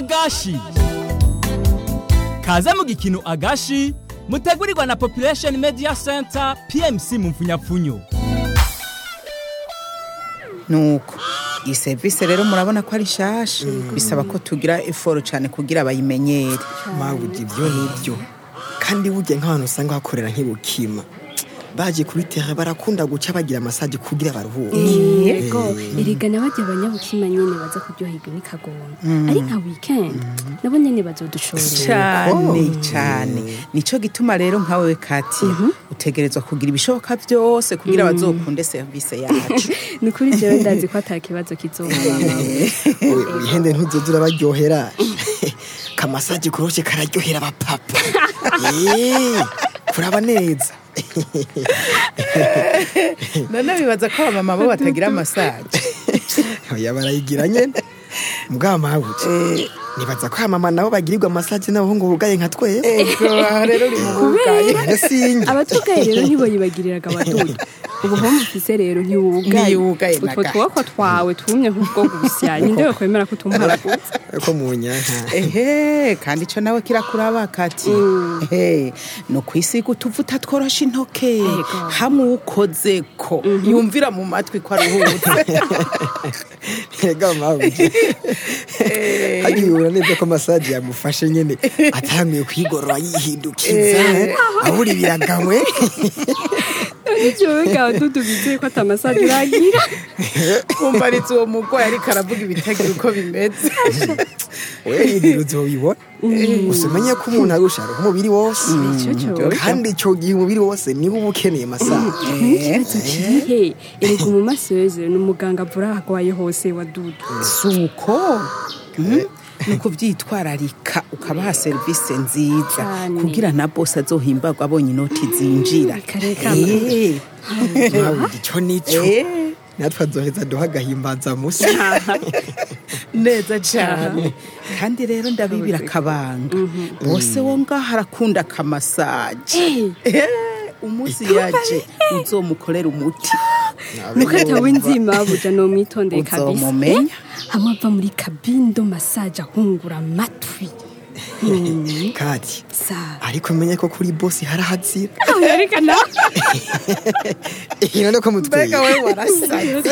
agashi kaze mu gikino agashi mutegurirwa na population media center pmc mu mfunyapfunyo nuko iyi serivisi rero murabona ko ari nshasha bisaba ko tugira eforo cyane kugira bayimenyere mabuja ibyo nibyo kandi burya nk'abantu usanga bakorera nk'ibukima baje kuri tere barakunda guca bagira masaje kugira baruhuke yego erega nabajya abanyabukima nyene baza kuryoherwa n'ikagomba ari nka weekend nabo nyene bazodushorera cyane cyane nico gituma rero nkawe kati utegerezwa kugira ibishoboka byose kugira bazokunde serivisi yacu ni ukuri jewe ndazi ko ata kibazo kizohaba ihende ntuzozura baryohera kamasaje koroshe kararyohera abapapa Eh, kuraba neza none bibaza ko abamama bo batagira masaje oya barayigira nyene mbwa mabuja nibaza ko abamama nabo bagirirwa masaje nabo ngo bugaye nka twese ego aha rero uri mu bugaye None singe abatugaye rero ntiboyibagiriraga abadudu ubuhombo ufise rero ntiwugaye Ntiwugaye na utwo gato. twoko twawe twumye nk'ubwo gusya ninde yokwemera ko utumparagutse ko mu nyanka ehe kandi ico nawe kirakuraba kati ehe no kwisiga utuvuta tworosha intoke Ego. hamwe ukoze ko yumvira mu matwi ko aruhutse Ega mabuja hagihura neza ko masaje yamufashe nyene atanguye kwigorora yihindukiza abura ibiragamwe jewe ga abadudu bizeye ko ata masaje uragira umvaritse uwo mugwayi ariko aravuga ibitagira uko bimeze we ibintu uzobibona gusa umenye ko umuntu arusha aruha umubiri wose Nico cyowe. kandi ico gihe umubiri wose niba uba ukeneye masaje n'ikibazo kirihe erega umumaseze ni umuganga avura ahagwaye hose wa dudu suko ni ukubyitwararika ukabaha serivisi nziza Cyane. kugira na bose azohimbagwa abonye inoti zinjira Kare Eh, mabuja ico nico eh, natwe azoheza duha agahimbaza musi neza cyane kandi rero ndabibira akabanga bose wo ngaho arakunda akamasaje Eh, umunsi yaje uzomukorera umuti mukata w'inzima buja nomwitondeye kabisa Uzomumenya. hamwe ava muri kabindo masaje ahungura amatwi Mm, kati sa ariko menye ko kuri bosi harahazira aho yerekana none ko mutweye mbega we warasaze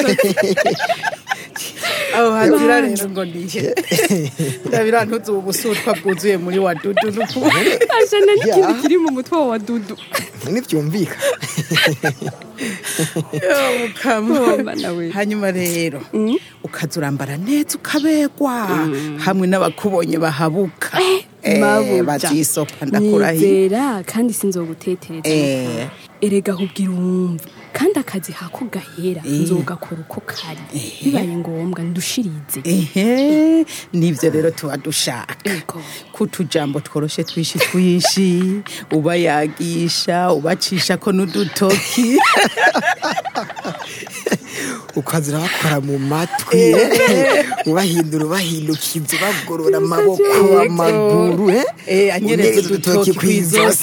aho hazira rero ngo nihe ndabira ntuzi ubu busutwa bwuzuye muri wa dudu n'ukuri ajana n'ikindi kiri mu mutwe wa dudu ntibyumvika Yo, mukama. Woma nawe. hanyuma rero ukaza urambara neza ukabegwa hamwe n'abakubonye bahabuka Eh, mabuja bazisopa ndakurahiye nizera kandi sinzogutetereza Eh. erega kubwira uwumva kandi akazi hako gahera nzogakora uko kari bibaye ngombwa ndushirize ehe nibyo rero tuba dushaka Ego. kutujambo tworoshe twishi twishi ubayagisha ubacisha ko n'udutoki ukazira bakora mu matwi ubahindura ubahindukiza ubagorora amaboko amaguru eh? Eh, anyereza Unyereza udutoki kw'izosi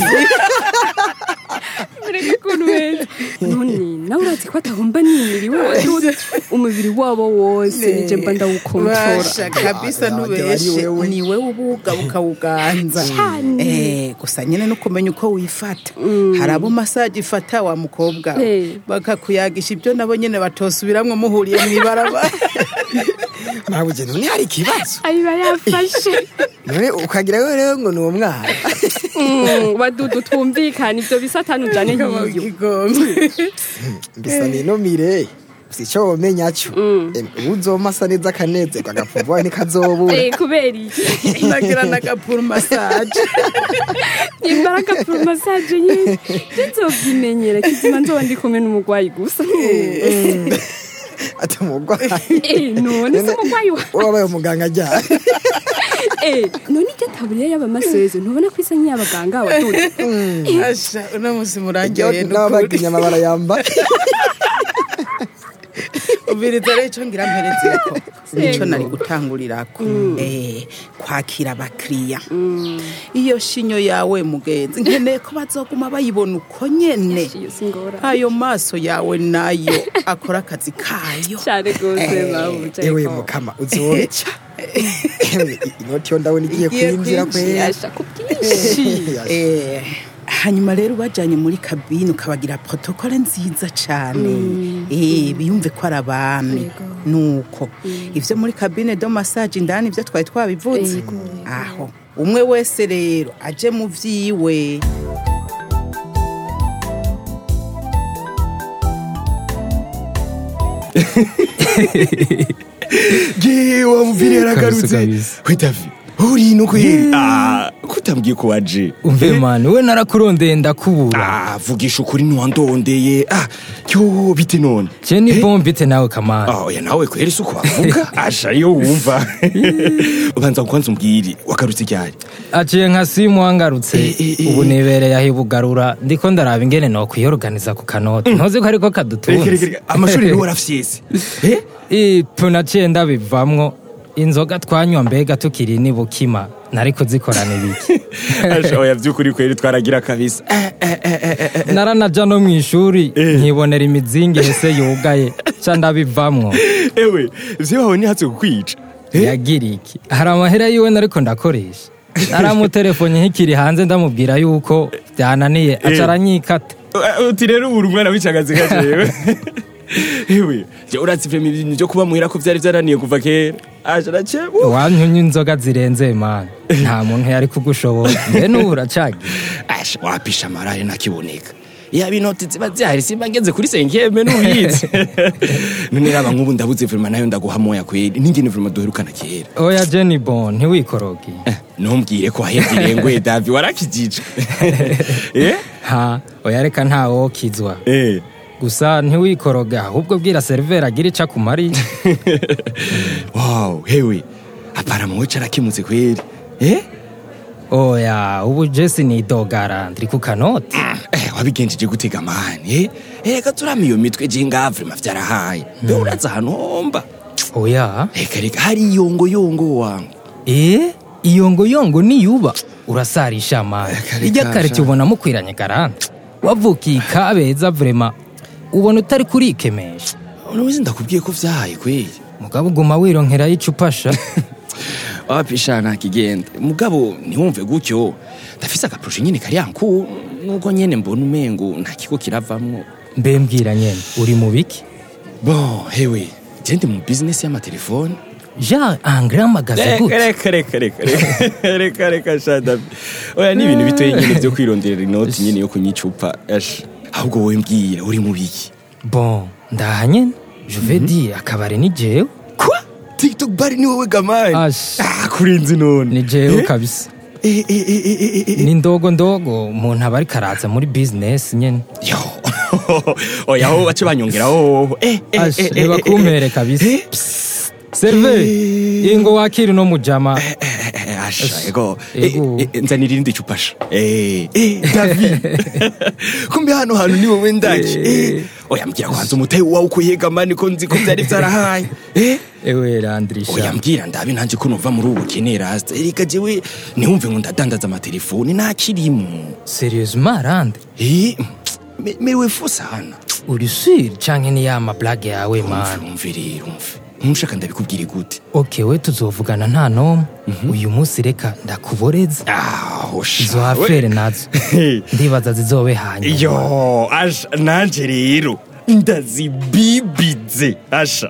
ureke ukuntu weza none nawe urazi ko atahomba nimiriwe wadudu umubiri wabo wose nije mba ndawukontora basha kabisa Ah, ntubeshe ari wewe. ni wewe ubuga ukawuganza Cyane. Eh, gusa nyine no kumenya uko wifata hari abo masaje ifata wa mukobwa we. Eh. bakakuyagisha ibyo nabo nyine batosubiramwo muhuriye mu ibarabara mabuja none hari ikibazo ayiba yafashe none ukagira ngo rero ngo ni umwana Mm, wadudu twumvikana ivyo bisatani ujane hiyo Igombe. mbisa ninomire si icyo womenya cyo uzoma asa neza akanezerwa agapfuvuwa ntikazobura Eh, kubera iki nagira n'agapuru masaje imbaraga pro massage nyine nzovyimenyera kizima nzoba ndi kumwe n'umugwayi gusa ati umurwayi Eh, none se umugwayi wa wabaye umuganga ajyana Eh, none iryo taburiya y'abamaseze ntubona ko isa nk'iy'abaganga wadudu asha uno munsi murangiye n'ababaga inyama barayambara ubiriza rero icyo ngira mperezeko nicyo nari gutangurirako Eh, kwakira abakiriya iyo shinyo yawe mugenzi nkeneye ko bazoguma bayibona uko nyene iyo singora ayo maso yawe nayo akora akazi kayo cyane rwose babuja ewe mukama uzoca inoti yo ndabona igiye Igiye kwinjira kwera yasha ku bwinshi Eh, hanyuma rero ubajyanye muri kabine ukabagira protokole nziza cyane Eh, biyumve ko ari abami nuko ibyo muri kabine do massage indani ibyo twari twabivuze Yego, aho umwe wese rero aje mu byiwe Ge wamvire yaragarutse. kabisa. We Davi. Uri no kweri. Ah, kutambwiye ko waje. umve mani we narakurondeye ndakubura Ah, vugisha ukuri ntiwandondeye. Ah, yo bite none. je ni bombite nawe kamana Ah, oya nawe kweri suko bavuga. Asha yo wumva. Ubanza kwanza umbwire wagarutse ryari. aciye nka simu wangarutse Eh, eh, eh. ubu nibereye aho ibugarura ndiko ndaraba ingene nokwiyoruganiza ku kanoti ntuzi ko ariko Reka kadutunze reka reka. Amashuri niwe warafyese. Eh? ipu naciye ndabivamwo inzoga twanywa mbega tukiri ni bukima nari kuzikorana ibiki Asha oya byukuri kweri twaragira kabisa. Eh, eh, eh, eh, eh, eh. naranaja no mw'ishuri nkibonera imizingi hese yugaye ca ndabivamwo Ewe, vyo wawe nihatse kukwica. Eh? yagira iki hari amahera yiwe nariko ndakoresha naramutelefone nkikiri hanze ndamubwira yuko byananiye aca aranyikata Uh, uti rero uri umwana w'icagazi gajewe ewe je uratse ivyo ibintu byo kuba muhira ko vyari vyananiye kuva kera aje nace wanyunya inzoga zirenze mani nta muntu yari kugushobora mbe n'ubu uracagira asha wapisha amarare nakiboneka yaba inoti ziba zihari simba ngeze kuri senkeme n'ubizi none raba nk'ubu ndabuze vrema nayo ndaguha moya kweri ningene vrema duherukana kera oya jenny bon ntiwikoroge Eh, ntumbwire ko wahevye irengwe davi warakijije eh ha oya reka ntawokizwa eh gusa ntiwikoroge ahubwo bwira seriveri agira ica kumari wow hewe apara muwe carakimutse kweri eh oya ubu jesi nidogara ndiri ku kanoti Eh, wabigenjeje gutega mani eh reka turama iyo mitwe je ngavre mavyarahaye be uraza ahantu homba oya reka reka hari iyongoyongo wangu e iyongoyongo niyuba urasarisha mani Reka, reka, irya karite sha. ubona mukwiranye garante wavukiye kabeza vrema ubona utari kurikemesha unubizi ndakubwiye ko vyahaye kweri mugabo uguma wironkerayo icupa sha wapisha ntakigenda mugabo ntiwumve gutyo ndafise agaproje nyene kari yanku nubwo nyene mbona umengo nta kigo kiravamwo mbe mbwira nyene uri mu biki bon hewe je ndi mu business y'amatelefone ja angra magaze gute reka reka reka reka reka reka shadabi oya ni ibintu bitoye nyene vyo kwironderera inoti nyene yo kunyicupa ash ahubwo wowe mbwira uri mu biki bon ndaha nyene juve di akabari ni jewe kwa tiktok bar ni wowe gamani Ash. ah kurinzi none ni jewe kabisa Eh, eh, eh, eh, eh, eh, eh. ni ndogo ndogo umuntu aba ariko araza muri business nyene yo oya ho bace banyongeraho eh eh, Ash, eh, eh, reba eh, kumpere eh. kabisa Eh, serve ingo wakiri no mujama eh, eh, asha ego Ego. Eh, eh, nzanira irindi cupa sha eh eh david kumbe hano hantu ni wowe ndaki eh oya mbwira kwanza umutayi wawe uko yegamani ko nzi ko vyari vyarahaye eh ewe oya randrisha mbwira ndabe nanje ko nova muri ubu bukeneye rasta erika jewe ntiwumve ngo ndadandaza amatelefoni ntakirimo serieusement rande eh me- mewe fu sana uri sur canke ni ya mablage yawe man umve rero umve ntushaka ndabikubwire gute ok we tuzovugana nta nomwe uyu munsi reka ndakuboreza aho izo afere nazo ndibaza zizobe hanyuma yo asha nanje rero ndazibibize asha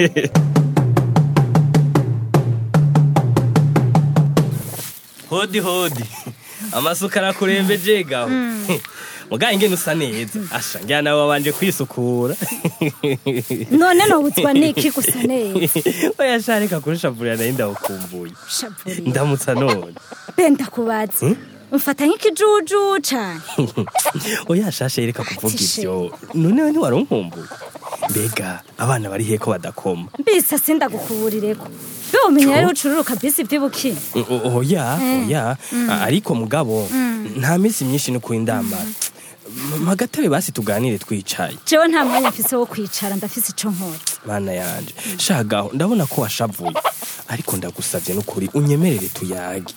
hodi hodi amasuka arakurembeje gaho mugaye ingene usa neza asha njyana nawe wabanje kwisukura none nobutswa niki gusa neza oya sha reka kunshavurira nayo ndawukumbuye shavuriye ndamutsa none benda kubaza umfata nk'ikijuju cane oya shasha reka kuvuga Ati ivyo noneho ntiwari unkumbuye mbega abana bari he ko badakoma mbisa sindagukuburireko be umenya rero ucururuka bisi vy'ibukini O- o- oya oya A- ariko mugabo nta minsi myinshi no kuindambara magatebe basi tuganire twicaye jewe nta mwanya mfise wo kwicara ndafise ico nkora mana yanje shagaho ndabona ko washavuye ariko ndagusavye n'ukuri unyemerere tuyage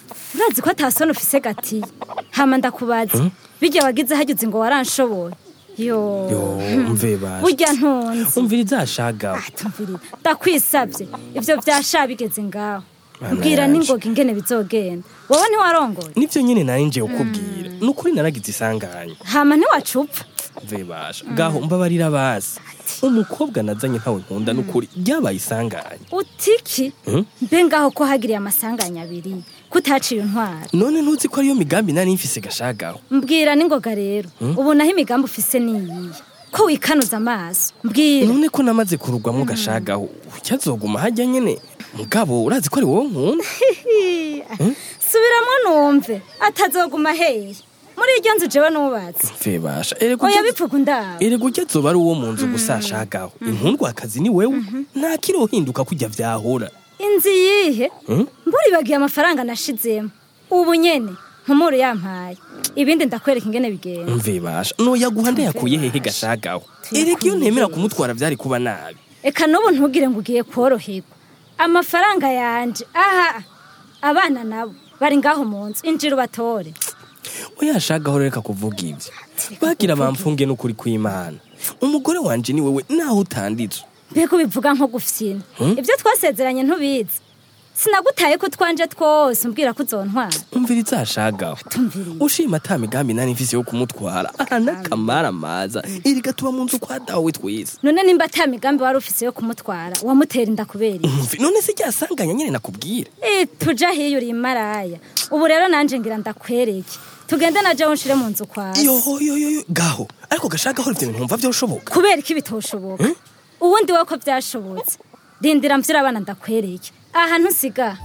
urazi ko atasoni ufise gatiye hama ndakubaza birya wagize hagize ngo waranshoboye yo yo mve basha burya ntunzi umvira izashagaho tumvira ndakwisabye ivyo vyasha bigeze ngaho Mana mbwira yanje. n'ingoga ingene bizogenda wowe ntiwarongoye nivyo nyene nari nje ukubwira nukuri naragize isanganya hama ntiwacupfa mve basha gaho mbabarira basi umukobwa nazanye ntawe nkunda nukuri ryabaye isanganya utiki Hmm? mbe ngaho ko hagiriye amasanganya abiri kutaciye intwara none ntuzi ko ariyo migambi nari mfise gashagaho mbwira n'ingoga rero ubu naho imigambi ufise niyiye ko wikanuza amaso mbwira none ko namaze kurugwamo gashagaho ucyazoguma hajya nyene mugabo urazi ko ari wowe nkunda subiramo numve atazoguma heye muri iryo nzu jewe nubatse mve basha erega oya ujya- bipfuka ndaba erega ujya zoba ari uwo mu nzu gusa ashagaho inkundwakazi ni wewe nta kirohinduka kujya vyahora inzu yihe Hmm? mburibagiye amafaranga nashizemo ubu nyene nkumuru yampaye ibindi ndakwereka ingene bigenda mve basha noyaguha ndayakuye hehe gashagaho erega iyo ntemera kumutwara vyari kuba nabi eka n'ubu ntugire ngo ugiye koroherwa amafaranga yanje aha abana nabo bari ngaho mu nzu injira ubatore uyashagaho reka kuvuga ivyo bagira bamfunge n'ukuri kw'imana umugore wanje ni wewe naho utanditswe mbega ubivuga nko gufyina Hmm? ibyo twasezeranye ntubizi sinagutaye ko twanje twose umbwira ko uzontwara umvira izashagaho tumviriye ushima ata migambi nari mfise yo kumutwara aha n'akamara maza erega tuba mu nzu kwa dawe twese none nimba ata migambi wari ufise yo kumutwara wamutera inda kubera iki? Umvi, none se ryasanganya nyene nakubwira Eh, tuja hiyo uri imaraya ubu rero nanje ngira ndakwereke tugende na jewe nshire mu nzu kwawe yoyoyoyo gaho ariko gashagaho ivyo bintu ntumva vyoshoboka kubera iki bitoshoboka ubundi we ko byashobotse rindira mvyira abana ndakwereke aha ntusiga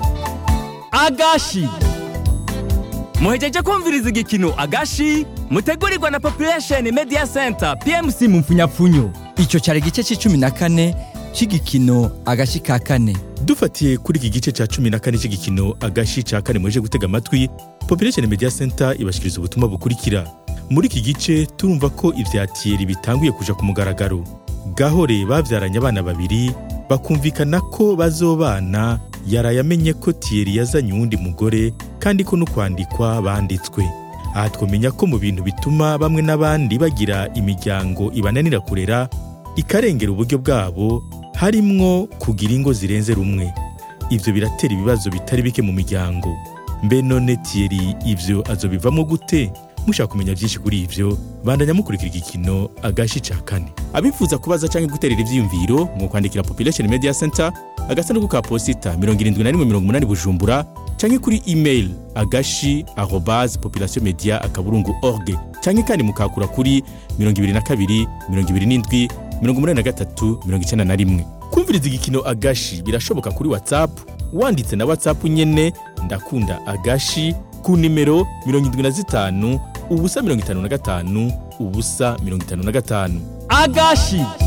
agashi muhejeje kumviriza igikino agashi mutegurirwa na population media center pmc mu mfunyapfunyo icyo cyari igice cy'icumi na kane cy'igikino agashi ka kane dufatiye kuri iki gice cya cumi na kane cy'igikino agashi cya kane muje gutega amatwi population media center ibashyikiriza ubutumwa bukurikira muri iki gice turumva ko ibya tiyeri bitanguye kuja ku mugaragaro gahore babyaranye abana babiri bakumvikana ko bazobana yaraye amenye ko tiyeri yazanye uwundi mugore kandi ko no kwandikwa banditswe aha twamenya ko mu bintu bituma bamwe n'abandi bagira imiryango ibananira kurera ikarengera uburyo bwabo harimwo kugira ingo zirenze rumwe ibyo biratera ibibazo bitari bike mu miryango mbe none tiyeri ibyo azobivamo gute mushaka kumenya byinshi kuri ibyo bandanya mukurikira igikino agashi ca kane abifuza kubaza cyangwa guterera ivyiyumviro mu kwandikira population media center agasanduku ka posita 7180 bujumbura cyangwa kuri email agashi arobase population media akaburungu org cyangwa kandi mukakura kuri 22 27 83 91 kumviriza igikino agashi birashoboka kuri whatsapp wanditse na whatsapp nyene ndakunda agashi ku nimero 75 ubusa 55 ubusa 55 agashi